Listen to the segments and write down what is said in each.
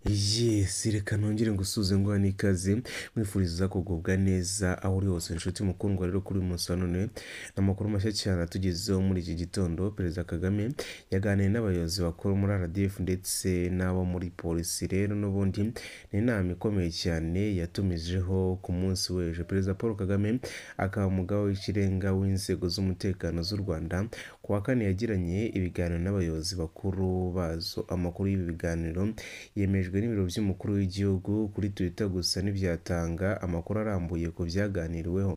Yes, reka nongere ngusuhuze nguha n'ikaze mwifuriza kugubwa neza aho uri hose inshuti mukundwa rero kuri uyu munsi wa none ni amakuru mashya cyane atugezeho muri iki gitondo perezida Kagame yaganiriye n'abayobozi bakuru muri RDF ndetse n'abo muri polisi rero n'ubundi ni inama ikomeye cyane yatumijeho ku munsi w'ejo perezida Paul Kagame akaba umugabo w'ikirenga w'inzego z'umutekano z'u Rwanda ku wa kane yagiranye ibiganiro n'abayobozi bakuru bazo amakuru y'ibi biganiro yemejwe n'ibiro by'umukuru w'igihugu kuri Twitter gusa ntibyatanga amakuru arambuye ku byaganiriweho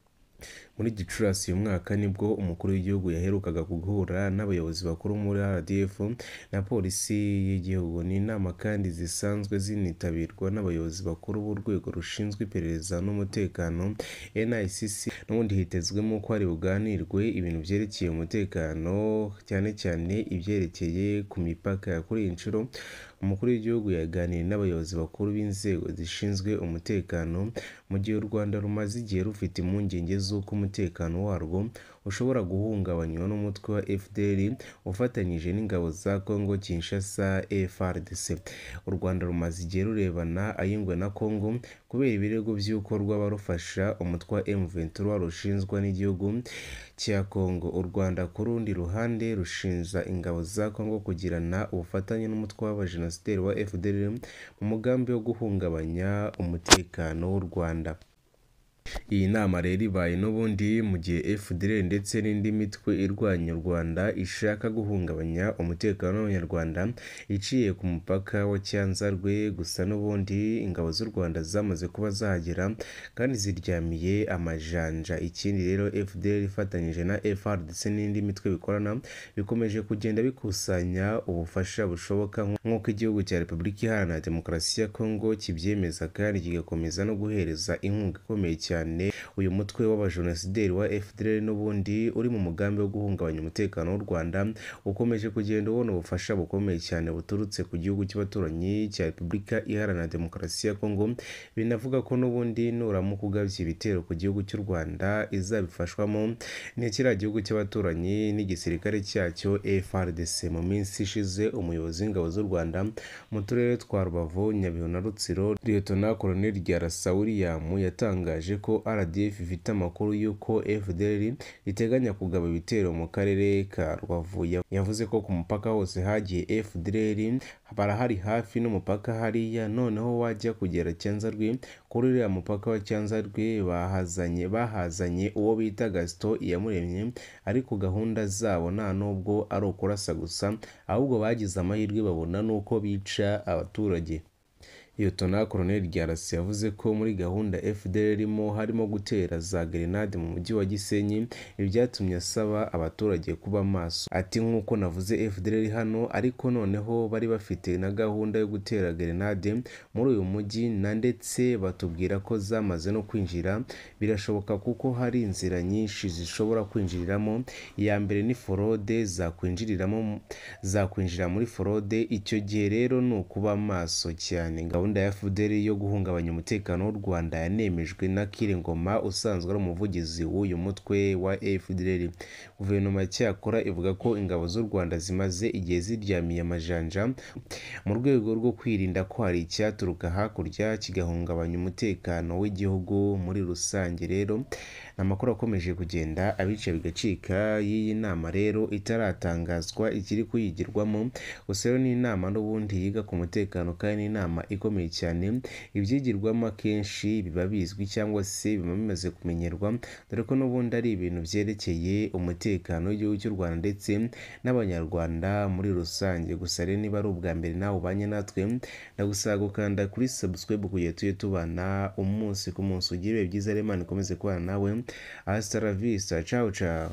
muri gicurasi uyu mwaka nibwo umukuru w'igihugu yaherukaga guhura n'abayobozi bakuru muri RDF na polisi y'igihugu ni inama kandi zisanzwe zinitabirwa n'abayobozi bakuru b'urwego rushinzwe iperereza n'umutekano NICC n'ubundi hitezwemo ko hari buganirwe ibintu byerekeye umutekano cyane cyane ibyerekeye ku mipaka kuri iyi nshuro umukuru w'igihugu yaganiriye n'abayobozi bakuru b'inzego zishinzwe umutekano mu gihe u Rwanda rumaze igihe rufite impungenge z'uko umutekano warwo ushobora guhungabanywa n'umutwe wa FDL ufatanyije n'ingabo za Congo Kinshasa FARDC u Rwanda rumaze igihe rurebana ay'ingwe na Congo kubera ibirego by'uko rwaba rufasha umutwe wa M23 rushinzwa n'igihugu cya Congo u Rwanda ku rundi ruhande rushinja ingabo za Congo kugirana ubufatanye n'umutwe w'abajenosideri wa FDL mu mugambi wo guhungabanya umutekano w'u Rwanda iyi nama rero ibaye n'ubundi mu gihe FDL ndetse n'indi mitwe irwanya u Rwanda ishaka guhungabanya umutekano w'abanyarwanda iciye ku mupaka wa Cyanzarwe gusa n'ubundi ingabo z'u Rwanda zamaze kuba zahagera kandi ziryamiye amajanja ikindi rero FDL ifatanyije na FARDC n'indi mitwe bikorana bikomeje kugenda bikusanya ubufasha bushoboka nk'uko igihugu cya Repubulika Iharanira Demokarasi ya Kongo kibyemeza kandi kigakomeza no guhereza inkunga ikomeye cyane cyane uyu mutwe w'abajenosideri wa FDL n'ubundi uri mu mugambi wo guhungabanya umutekano w'u Rwanda ukomeje kugenda ubona ubufasha bukomeye cyane buturutse ku gihugu cy'abaturanyi cya Repubulika Iharanira Demokarasi ya Kongo binavuga ko n'ubundi nuramuka ugabye ibitero ku gihugu cy'u Rwanda izabifashwamo ni kiriya gihugu cy'abaturanyi n'igisirikare cyacyo FARDC mu minsi ishize umuyobozi w'ingabo z'u Rwanda mu turere twa Rubavu Nyabihu na Rutsiro Lieutenant Colonel Ryarasa William yatangaje ko RDF ifite amakuru y'uko FDL iteganya kugaba ibitero mu karere ka Rubavu yavuze ko ku mupaka hose hagiye FDL barahari hafi n'umupaka hariya noneho wajya kugera Cyanzarwe kuri uriya mupaka wa Cyanzarwe bahazanye bahazanye uwo bita Gaston Iyamuremye ariko gahunda zabo nta nubwo ari ukurasa gusa ahubwo bagize amahirwe babona n'uko bica abaturage Lieutenant Colonel Ryarasi yavuze ko muri gahunda FDL irimo harimo gutera za gerenade mu mujyi wa Gisenyi ibyatumye asaba abaturage kuba maso ati nk'uko navuze FDL hano ariko noneho bari bafite na gahunda yo gutera gerenade muri uyu mujyi na ndetse batubwira ko zamaze no kwinjira birashoboka kuko hari inzira nyinshi zishobora kwinjiriramo iya mbere ni forode zakwinjiriramo zakwinjira muri forode icyo gihe rero ni ukuba maso cyane gahunda ya FDL yo guhungabanya umutekano w'u Rwanda yanemejwe na Kire Ngoma usanzwe ari umuvugizi w'uyu mutwe wa FDL guverinoma cyakora ivuga ko ingabo z'u Rwanda zimaze igihe ziryamiye amajanja mu rwego rwo kwirinda ko hari icyaturuka hakurya kigahungabanya umutekano w'igihugu muri rusange rero amakuru akomeje kugenda abica bigacika y'iyi nama rero itaratangazwa ikiri kuyigirwamo gusa rero ni inama n'ubundi yiga ku mutekano kandi inama ikomeye cyane ibyigirwamo akenshi biba bizwi cyangwa se biba bimaze kumenyerwa dore ko n'ubundi ari ibintu byerekeye umutekano w'igihugu cy'u Rwanda ndetse n'abanyarwanda muri rusange gusa rero niba ari ubwa mbere nawe ubanye natwe ndagusaba gukanda kuri subscribe kugira tujye tubana umunsi ku munsi ugire ibihe byiza rero Imana ikomeze kubana nawe hasta la vista ciao ciao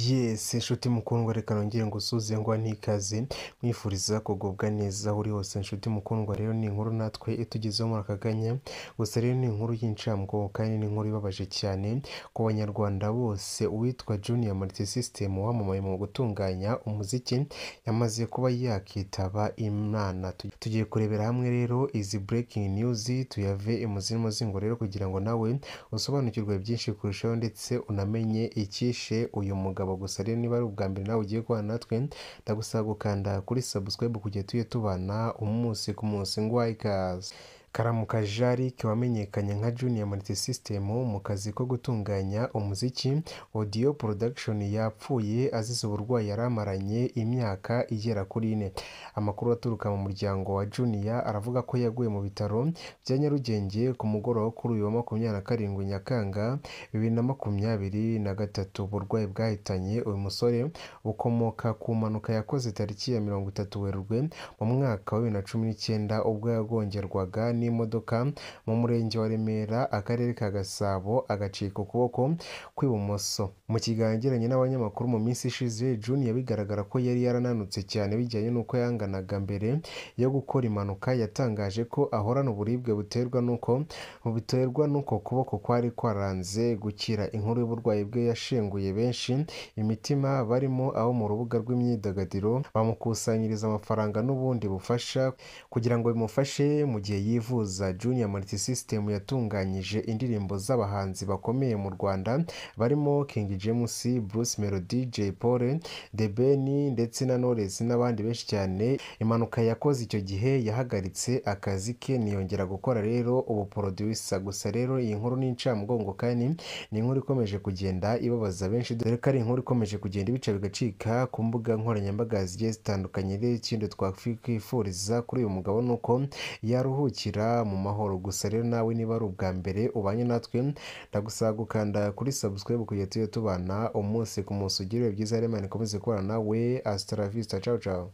Yes, inshuti mukundwa reka nongere ngusuze ngo n'ikaze mwifuriza kugubwa neza aho uri hose inshuti mukundwa rero ni inkuru natwe itugezeho muri aka kanya gusa rero ni inkuru y'incamwobo kandi ni inkuru ibabaje cyane ku banyarwanda bose uwitwa Junior Martin System wamamaye mu gutunganya umuziki yamaze kuba yakitaba Imana tugiye kurebera hamwe rero izi breaking news tuyave imuzimu zingo rero kugira ngo nawe usobanukirwe byinshi kurushaho ndetse unamenye icyishe uyu umugabo gusa rero niba ari ubwa mbere nawe ugiye guhana natwe ndagusaba gukanda kuri subscribe kujya tujye tubana umunsi ku munsi ngo ikaze Karamuka Jarike wamenyekanye nka Junior Multi System mu kazi ko gutunganya umuziki Audio Production yapfuye azize uburwayi yari amaranye imyaka igera kuri ine amakuru aturuka mu muryango wa Junior aravuga ko yaguye mu bitaro bya Nyarugenge ku mugoroba wo kuri uyu wa makumyabiri na karindwi Nyakanga bibiri na makumyabiri na gatatu uburwayi bwahitanye uyu musore bukomoka ku mpanuka yakoze tariki ya mirongo itatu Werurwe mu mwaka wa bibiri na cumi n'icyenda ubwo yagongerwaga n'imodoka mu murenge wa Remera akarere ka Gasabo agacika ukuboko kw'ibumoso mu kiganiro yagiranye n'abanyamakuru mu minsi ishize Junior bigaragara ko yari yarananutse cyane bijyanye n'uko yanganaga mbere yo gukora impanuka yatangaje ko ahorana uburibwe buterwa n'uko buterwa n'uko kuboko kwari kwaranze gukira inkuru y'uburwayi bwe yashenguye benshi imitima barimo abo mu rubuga rw'imyidagaduro bamukusanyiriza amafaranga n'ubundi bufasha kugira ngo bimufashe mu gihe yivuza Junior Multi System yatunganyije indirimbo z'abahanzi bakomeye mu Rwanda barimo King James, Bruce Melody, Jay Paul, The Ben ndetse na Knowless n'abandi benshi cyane impanuka yakoze icyo gihe yahagaritse akazi ke ntiyongera gukora rero ubu producer gusa rero iyi nkuru ni incamugongo kandi ni inkuru ikomeje kugenda ibabaza benshi dore ko ari inkuru ikomeje kugenda ibica bigacika ku mbuga nkoranyambaga zigiye zitandukanye rero ikindi twakwifuriza kuri uyu mugabo ni uko yaruhukira mu mahoro gusa rero nawe niba ari ubwa mbere ubanye natwe ndagusaba gukanda kuri subscribe kujya tujye tubana umunsi ku munsi ugire ibihe byiza remana ikomeze kubana nawe asitaravista ciao ciao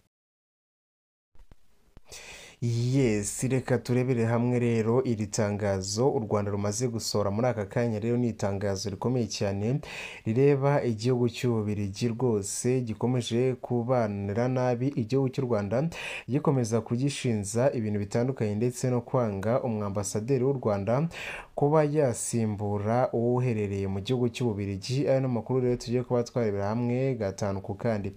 yes reka turebere hamwe rero iri tangazo u rwanda rumaze gusohora muri aka kanya rero ni itangazo rikomeye cyane rireba igihugu cy'ububirigi rwose gikomeje kubanira nabi igihugu cy'u rwanda gikomeza kugishinza ibintu bitandukanye ndetse no kwanga umwambasaderi w'u rwanda kuba yasimbura uwo uherereye mu gihugu cy'ububirigi ayo ni amakuru rero tugiye kuba twarebera hamwe gatanu ku kandi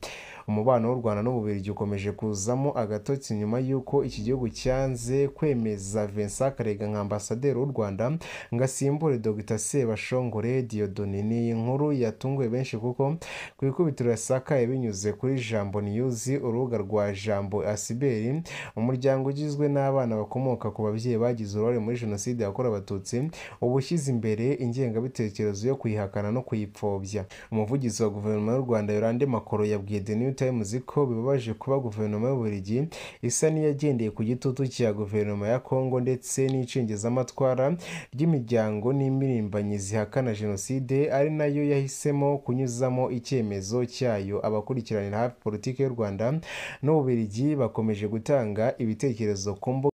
umubano w'u rwanda n'ububirigi ukomeje kuzamo agatotsi nyuma y'uko iki gihugu cyanze kwemeza vincent karega nka ambasaderi w'u rwanda ngo asimbure dr sebashongore diyodoni ni inkuru yatunguye benshi kuko ku ikubitiro yasakaye binyuze kuri jambo niyuzi urubuga rwa jambo asiberi umuryango ugizwe n'abana bakomoka ku babyeyi bagize uruhare muri jenoside yakorewe abatutsi uba ushyize imbere ingengabitekerezo yo kuyihakana no kuyipfobya umuvugizi wa guverinoma y'u rwanda yorande makoro yabwiye the new times ko bibabaje kuba guverinoma y'uburigi isa n'iyagendeye ku gitutu cya guverinoma ya kongo ndetse n'icengezamatwara ry'imiryango n'impirimbanyi zihakana jenoside ari nayo yahisemo kunyuzamo icyemezo cyayo abakurikiranira hafi politiki y'u rwanda n'ububirigi bakomeje gutanga ibitekerezo ku mbuga